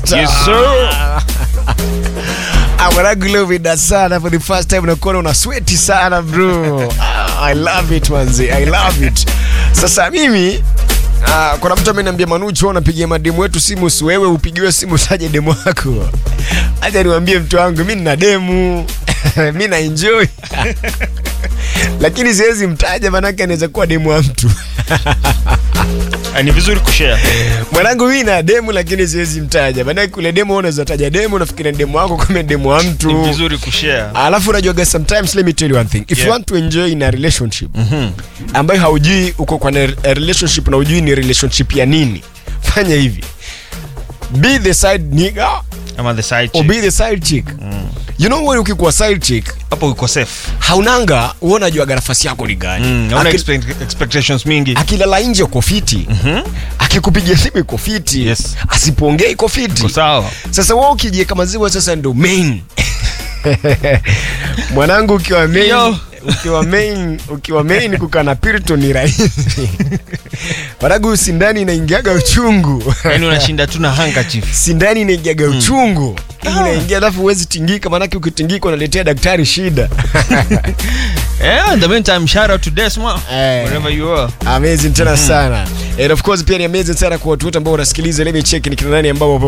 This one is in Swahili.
Selector. Yes, sir. Ah, mwanangu leo vida sana for the first time nakuona una sweti sana bro. Ah, I love it manzi. I love it. Sasa mimi Ah, kuna mtu ameniambia Manuchu wewe unapigia mademu wetu simu si wewe upigiwe simu taje demu wako. Acha niwaambie mtu wangu mimi nina demu. mimi na enjoy. Lakini siwezi mtaja manake anaweza kuwa demu wa mtu. Ah, ni vizuri kushare Mwanangu mimi na demu lakini siwezi mtaja. Maana kule demu wewe unaweza taja demu unafikiri ni demu wako kama demu wa ni mtu. vizuri kushare Alafu unajua guys sometimes let me tell you one thing. If you Yeah. want to enjoy in a relationship ambayo haujui uko kwa na- a relationship na hujui ni relationship ya nini. Fanya hivi. Be the side nigga ama the side or chick be the side chick. You know when ukikuwa side chick hapo uko safe haunanga wewe unajua nafasi yako ni gani. mm, hauna Aki- expect, expectations mingi akilala nje uko fiti akikupigia simu iko fiti Yes. asipoongea iko fiti uko sawa sasa wewe ukijieka maziwa sasa ndo main mwanangu ukiwa main Yo. ukiwa main ukiwa main kukaa na pirito ni rahisi mwanangu sindani inaingiaga uchungu yani unashinda tu na handkerchief sindani inaingiaga uchungu inaingia alafu huwezi tingika maanake ukitingika unaletea daktari shida yeah, in the meantime shout out to Desma Eh. wherever you are amazing tena sana and of course pia ni amazing sana kwa watu wote ambao wanasikiliza let me check ni kina nani ambao